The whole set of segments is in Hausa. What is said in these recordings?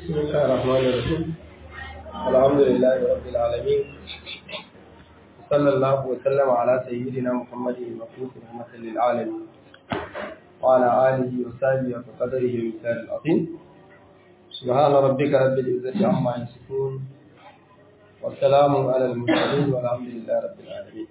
بسم الله الرحمن الرحيم الحمد لله رب العالمين صلى الله وسلم على سيدنا محمد المبعوث رحمة للعالمين وعلى آله وصحبه وقدره المثال العظيم سبحان ربك رب العزة عما يصفون والسلام على المرسلين والحمد لله رب العالمين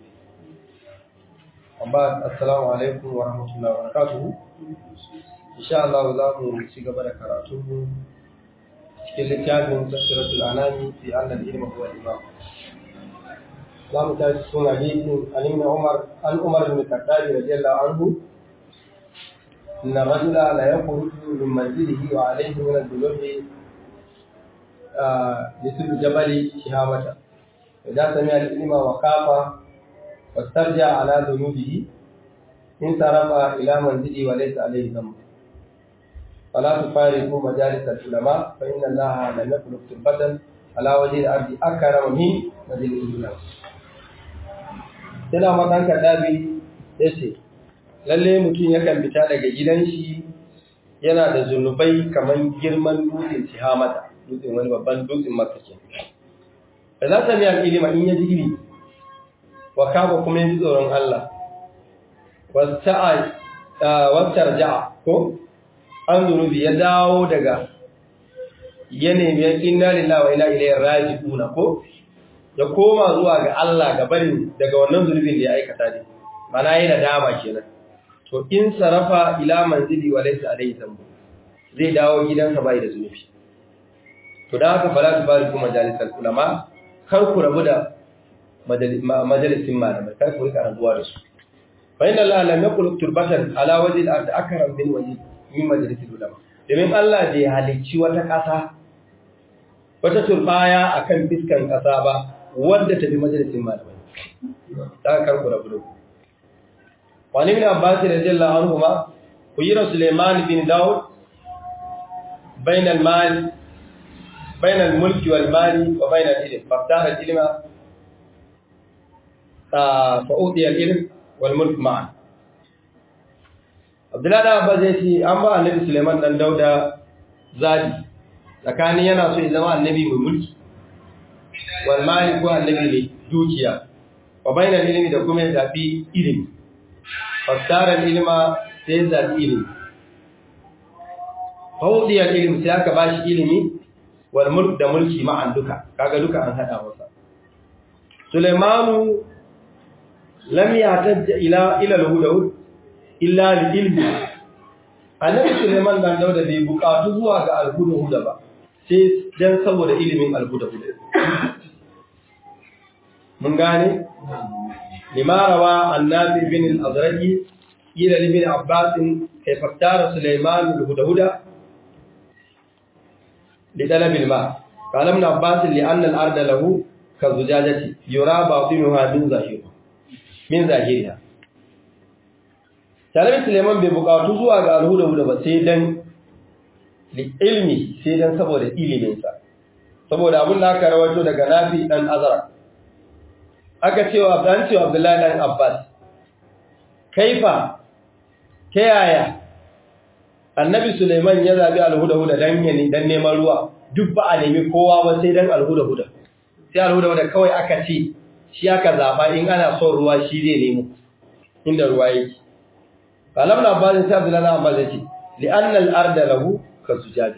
وبعد السلام عليكم ورحمة الله وبركاته إن شاء الله za mu ci gaba da karatu cikin littafin tafsiratul anami fi annal ilmi huwa imam za mu tashi cikin hadisin Ali ibn Umar an Umar ibn Khattab radiyallahu anhu إن الرجل لا يخرج من منزله وعليه من الذنوب مثل جبل شهامة إذا سمع العلم وخاف واسترجع على ذنوبه انصرف إلى منزله وليس عليه ذنب فلا تفارقوا مجالس العلماء فإن الله لم يخلق تربة على وجه الأرض أكرم من مجلس العلماء. Sina matan kaɗabi ya ce, Lalle mutum yakan fita daga gidan shi yana da zunubai kamar girman dutsen Tihamata, dutsen wani babban dutsen makakin. Da za ta miyan ilima in ya ji ilimi, wa kaba kuma ya ji tsoron Allah, wacce ja'a ko? an zunubi ya dawo daga yanayin inna lillahi wa inna ilaihi raji'un ko ya koma zuwa ga Allah ga barin daga wannan zunubin da ya aikata ne mana yana dama kenan to in sarafa ila manzili wa laysa alayhi zambu zai dawo gidansa bai da zunubi to da haka fala tubariku majalisal ulama kar ku rabu da majalisin malamai kar ku rika rabuwa da su fa inna Allah lam yaqul turbatan ala wajhi al-ard akram min wajhi min majalisar ulama domin Allah bai halicci wata ƙasa wata turbaya akan fiskan ƙasa ba wadda ta bi majalisin malamai ta karku da budu wani min abbas radiyallahu anhu ma kuyira suleiman bin daud bain al mal bain al mulki wal mali wa bain al ilm faftara al ilma fa udiya al ilm wal mulk ma'an Abdullahi da Abba zai ce an ba annabi Suleiman dan Dauda zabi tsakanin yana so ya zama annabi mai mulki wal mali ko annabi ne dukiya wa bainal ilmi da kuma ya zabi ilimi fassara ilma sai ya zabi ilimi fawdiyal ilmi sai aka bashi ilimi wal mulk da mulki ma'an duka kaga duka an hada masa Sulaimanu lam yatajja ila ila al-hudud illa li ilmi annabi Suleiman dan Dauda bai bukatu zuwa ga alhuda-huda ba sai dan saboda ilimin alhuda-huda mun gane limarawa annabi bin al-azraqi ila ibn abbas kai faktara Suleiman alhuda-huda li talab al-ma qala ibn abbas li anna al-arda lahu ka zujajati yura batinuha min zahir min zahiriha Talabi Suleiman bai bukatu zuwa ga alhuda-huda ba sai dan ilmi sai dan saboda iliminsa. Saboda abin da aka rawato daga Nafi dan Azara. Aka cewa dan cewa Abdullahi dan Abbas. Kaifa ta yaya Annabi Suleiman ya zabi alhuda-huda dan yani dan neman ruwa duk ba a nemi kowa ba sai dan alhuda-huda. Sai alhuda-huda kawai aka ce shi aka zaba in ana son ruwa shi zai nemo inda ruwa yake. kalam na ba sai Abdullahi Abbas yace li anna al-arda lahu ka zujaja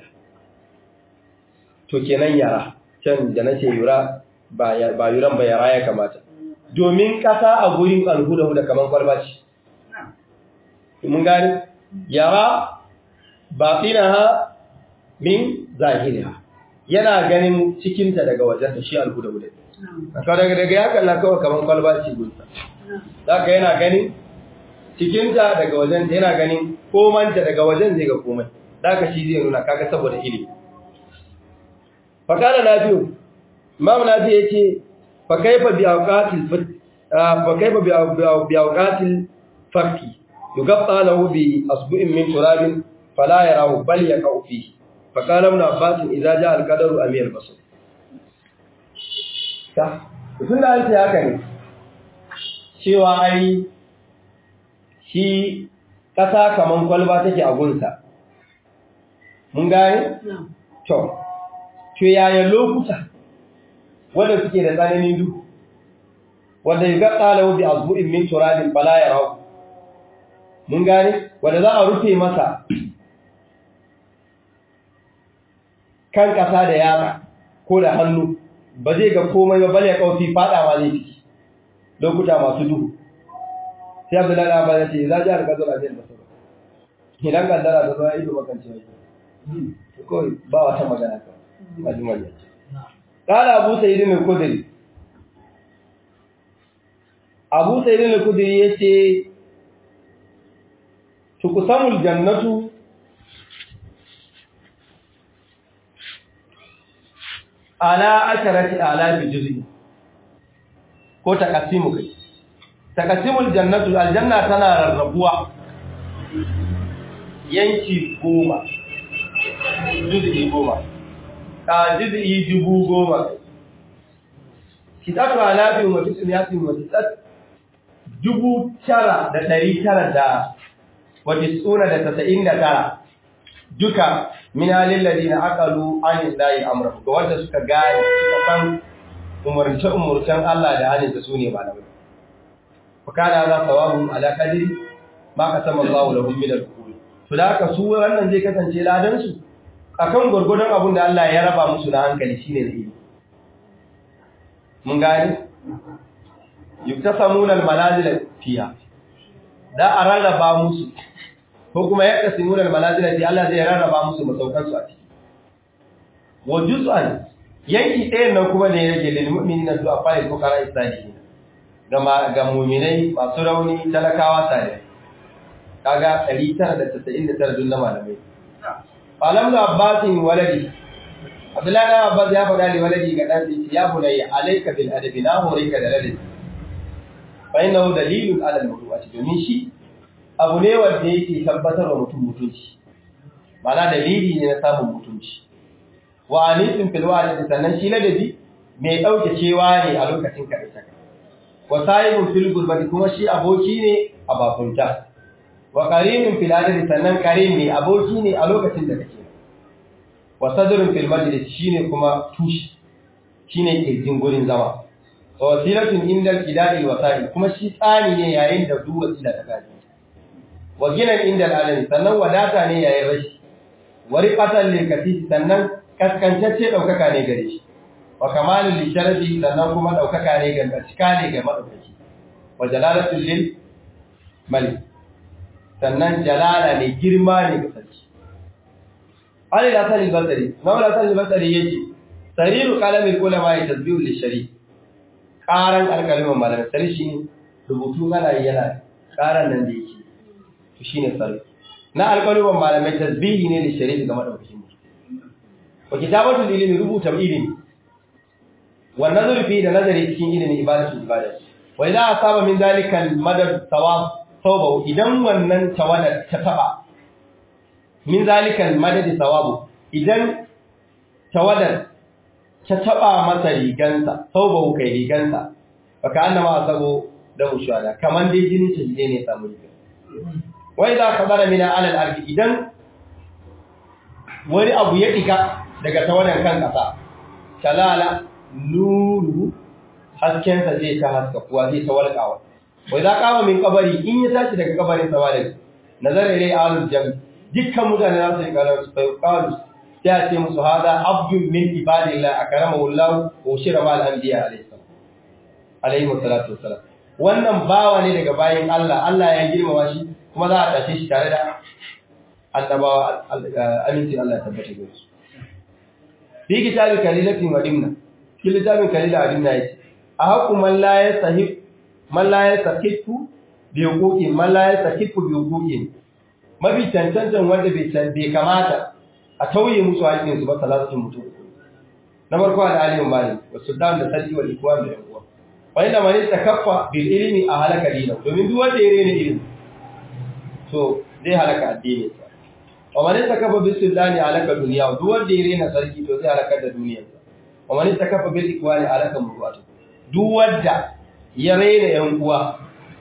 to kenan yara can da nace yura ba ba yuran ba yara ya kamata domin kasa a gurin alhuda da kaman kwalba ce mun gani yara batinaha min zahiriha yana ganin cikinta daga wajen da shi alhuda huda daga daga ya kalla kawai kaman kwalba ce gunsa zaka yana ganin cikinta daga wajen yana ganin komanta daga wajen zai ga komai daga shi zai nuna kaga saboda ilimi fakala nafiu imam nafi yace fa kaifa bi awqatil fa kaifa bi awqatil fakki yugatta lahu bi asbu'in min turabin fala yarahu bal yaqau fihi fakala ibn abbas idza jaa al-qadaru amir basir ta tunda an ce haka ne cewa ai shi ƙasa kaman kwalba take a gunsa. Mun gane? To, to yaya lokuta wanda suke da tsananin duhu wanda ya gaɗa lahu bi azbu'in min turabin bala ya rahu mun gane wanda za a rufe masa kan ƙasa da yatsa ko da hannu ba zai ga komai ba bale ya kaufi fadawa zai ciki lokuta masu duhu sai abu lada ba ya ce za ji a rikazar ajiyar masar idan kaddara ta zama ido makanci wake kawai ba wata magana ka a jimar yace ƙala abu sayidin al-kudiri abu sayidin al-kudiri ya ce tukusamul jannatu ala asharati ala bi juz'i ko takasimu kai takasimul jannatu aljanna tana rarrabuwa yanki goma juz'i goma a juz'i dubu goma kitatu alabi wa tis'iyati wa tis'at dubu tara da ɗari tara da wa tis'una da tasa'in da tara duka min halin ladina aqalu an illahi amrahu ga wanda suka gane suka san umurce umurcen Allah da halin da sune malamai fa kana za sawabu ala qadri ma qasama Allahu lahum min al-qul to da haka su wannan zai kasance ladan su akan gurgurdan abin da Allah ya raba musu na hankali shine da ilimi mun gane yuktasamuna al-manazil fiha da a rarraba musu ko kuma ya kasimuna al-manazil fi Allah zai rarraba musu masaukan su a ciki wa juz'an yanki ɗayan nan kuma ne yake lil mu'minina zuwa fa'il fuqara isalihin ga ga mu'minai masu rauni talakawa tare kaga 999 dun na malamai alam da abbasin waladi abdullahi na abbas ya faɗa li waladi ga dan sai ya bunayya alayka bil adabi na horika da ladabi fa innahu dalilun ala al mawdu'ati domin shi abu ne wanda yake tabbatar wa mutum mutunci mana dalili ne na samun mutunci wa anisin fil wa'di sannan shi ladabi mai dauke cewa ne a lokacin kare saka wa sahibun fil gurbati kuma shi aboki ne a bakunta wa qarimin fil adadi sannan qarin ne aboki ne a lokacin da kake wa sadrun fil majlis shine kuma tushi shine kirjin gurin zama wa wasilatun inda qida'il wasa'il kuma shi tsani ne yayin da duk wasila ta gaji wa ginan inda al'alami sannan wadata ne yayin rashi wa riqatan lil katif sannan kaskantacce daukaka ne gare shi wa kamalul lisharafi sannan kuma daukaka ne ga cika ne ga madaukaki wa jalalatul lil malik sannan jalala ne girma ne ga sarki Ali da Hassan al-Basri, Mawla Hassan al-Basri yace, Sariru qalamil ulama ya tasbihu lishari. Karan alƙalimin malamai sari shi rubutu kana yana karan nan da yake. To shine sari. Na alƙalimin malamai tasbihi ne lishari ga madaukakin mutum. Wa kitabatul ilmi rubuta ilimi. Wa nazaru fi da nazari cikin ilimi ibadatu ibada. Wa idza asaba min zalika al-madad thawab thawbahu idan wannan tawada ta taba min zalikan madadi sawabu idan tawadar ta taba masa rigansa saubahu kai rigansa baka annama asabo da ushada kaman dai jinin ta ne samu riga wai za ka bara mina alal ardi idan wani abu ya diga daga tawadan kan kasa talala nuru hasken sa zai ta haska kuwa zai ta walƙawa wai za ka min kabari in ya tashi daga kabarin sa malaka nazara ilai alul jami dukkan mutane za su yi kalar su bai kalu sai a ce musu hada abdun min ibadillah akramahu Allah wa shira mal anbiya alayhi salam alayhi wassalatu wassalam wannan bawa ne daga bayin Allah Allah ya girmama shi kuma za a tashe shi tare da annabawa aminci Allah ya tabbata da su fi kitabin kalilatin wa dimna cikin littafin kalila wa dimna yace a haqqu man la yasahib man la yasahibu bi huquqin man la yasahibu bi huquqin mafi cancantan wanda bai kamata a tauye musu haƙinsu ba talatin mutum na farko da alimin mali wa sultan da sarki wal ikwan da yankuwa wani da mani ta kaffa bil ilimi a halaka dina domin duk wanda ya rena ilimi to zai halaka addinin sa wa mani ta kaffa bil sultani halaka duniya duk wanda ya rena sarki to zai halaka da duniyar sa wa mani ta kaffa bil ikwani halaka mutuwatu duk wanda ya rena yan uwa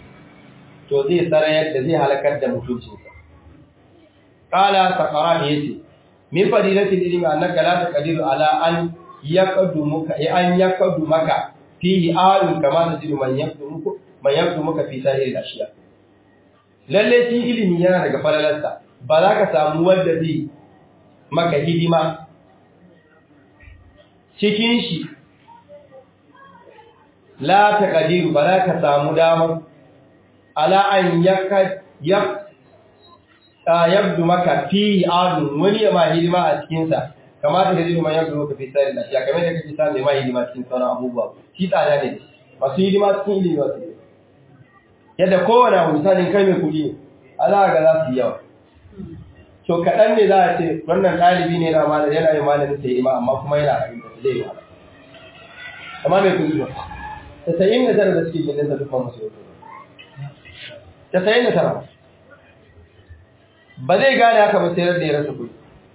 to zai sarayar da zai halakar da mutuncinsa Kala Sakarani ya ce, min fadilatil ilmi annaka la taqdiru ala an yaqdumuka an yaqdumaka fihi alun kama tajidu man yaqdumuka man yaqdumuka fi sa'il ashiya lalle shi ilimi yana daga falalarsa ba za ka samu wanda zai maka hidima cikin shi la taqdiru ba za ka samu damar ala an yaka yabdu maka fi adun wani ya ma hidima a cikinsa kamata da zai ma yabdu maka fi tsari lafiya kamar da kake samu ma hidima cikin sauran abubuwa shi tsada ne masu hidima cikin ilimi wasu ne yadda kowane abu misalin kai mai kuɗi ne ala ga za su yi yawa to kaɗan ne za a ce wannan ɗalibi ne na malam yana yin malamin sai hidima amma kuma yana a rinka zai yi wahala amma mai kuɗi ba tasa'in da tara da suke gindin sa dukkan musu yau tasa'in da tara ba zai gane haka ba sai da ya rasa kuɗi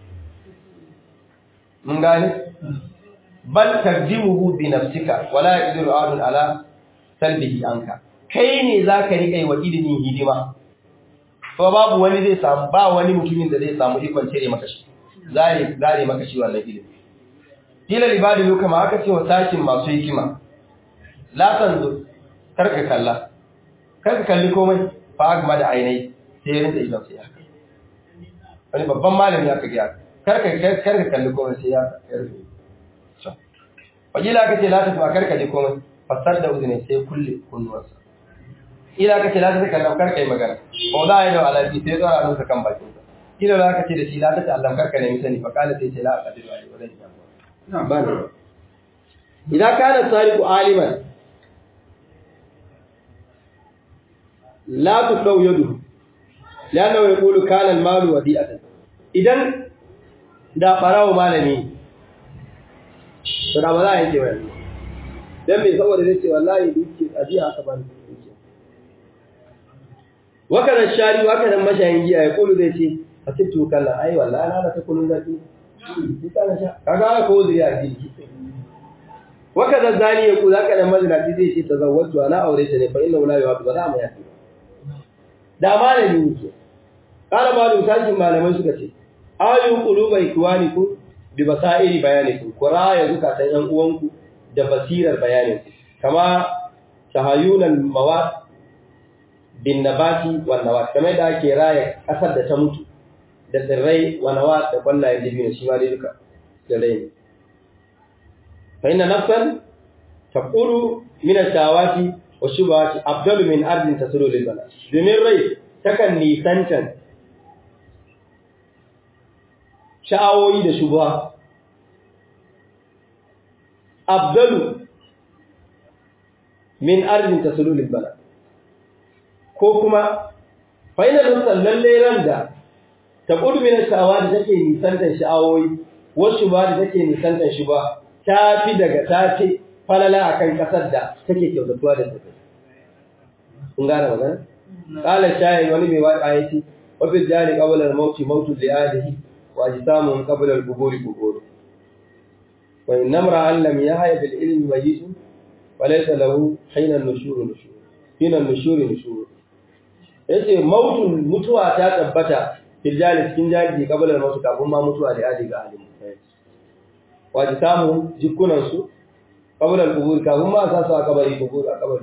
mun gane bal tarjimuhu bi nafsika wala yaqdiru adun ala salbihi anka kai ne zaka rika yi wa ilimin hidima to babu wani zai samu ba wani mutumin da zai samu ikon cire maka shi zare zare maka shi wannan ilimi kila libadi kama aka ce wa sakin masu hikima la tanzu karka kalla karka kalli komai fa agma da ainai sai ya rinta idan sai ya wani babban malami aka gaya karka karka kalli komai sai ya rufe so wajila aka ce la ta tuwa karka ji komai fasar da uzune sai kulle kunnuwarsa ila aka ce la ta kalla karka yi magana ko za a yi da alaji sai tsara nusa kan bakin sa ila za ka ce da shi la ta Allah karka nemi sani fa kala sai ce la aqdiru alai wa zan ba ne idan kana sariqu aliman la tusau yadu lana ya kulu kanan malu wadi'atan idan da farawo malami to da ba za a yanke wani dan me saboda zai ce wallahi duke ajiya aka ban duke waka da shari waka da mashayin giya ya kulu zai ce a sittu kallon ai wallahi na da ta kulun zaki shi kana sha kaga ko zuriya ji waka da zani ya kulu zaka da mazinaci zai ce tazawwaju ana aure ta ne fa inna la yuhadu ba za mu yafi da malami yake kana ba da tashin malamai suka ce ayu qulubai kuwaniku bi basairi bayaniku quraya zukatan yan uwanku da basirar bayanin kama tahayunal mawat bin nabati wan nawat kamar da ake raya kasar da ta mutu da tsirrai wa nawat da kwallaye dibino shi ma dai duka da rai fa inna nafsan taqulu min ash-shawati wa shubhati afdalu min ardin tasulu lil bala domin rai takan nisantan sha'awoyi da shubha afdalu min ardin tasulu lil bala ko kuma fa ina nafsan lalle ran da taqulu min ash-shawati take nisantan sha'awoyi wasu ba da take nisantan shubha ta fi daga ta fi falala akan kasar da take kyautatuwa da take kun gane magana qala shayi wani mai waka yace wa fi jari qabla al-maut mautu li alihi wa ajsamu qabla al-qubur qubur wa in namra lam yahya bil ilmi mayyit wa laysa lahu hina an-nushur nushur hina an-nushur nushur yace mautun mutuwa ta tabbata fil jari cikin jari qabla al-maut kafin ma mutuwa da ali ga alimu wa ajsamu jikunan su qabla al-qubur kafin ma sa su a kabari qubur a kabari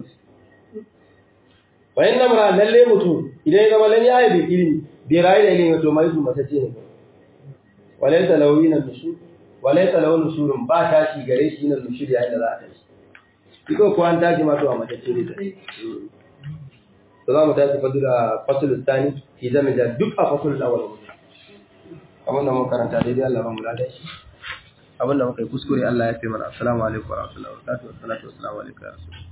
wayan namra lalle mutum idan ya zama lalle ayi da ilimi bai rayu da ilimi to mai su matace ne walaysa lahu min nushur walaysa lahu nushurun ba tashi gare shi nan nushur yayin da za a tashi iko ko an tashi ma to a matace ne to za mu tashi fadu da fasul tsani fi zama da duk a fasul awal abin da mun karanta daidai Allah ba mu lada shi abin da muka yi kuskure Allah ya fi mana assalamu alaikum wa rahmatullahi wa barakatuh wa salatu wa salamu alaikum